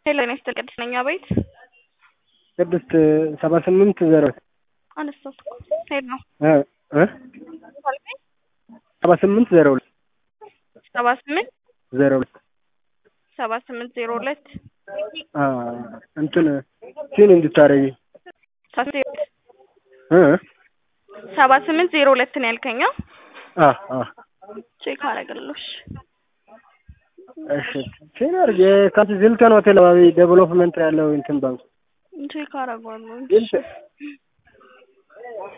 ሄሎ ኔ ስትል ቅድስት ነኝ አቤት ቅድስት ሰባ ስምንት ዜሮ አነሳት ሄድ ነው ሰባ ስምንት ዜሮ ሁለት ሰባ ስምንት ዜሮ ሁለት ሰባ ስምንት ዜሮ ሁለት እንትን ሲን እንድታረጊ ሰባ ስምንት ዜሮ ሁለት ነው ያልከኛ ቼክ አረግልሽ እሺ ሲን አርግ የካንት ዚልተን ሆቴል አካባቢ ዴቨሎፕመንት ያለው እንትን ባንክ ቼክ አረጓለሁ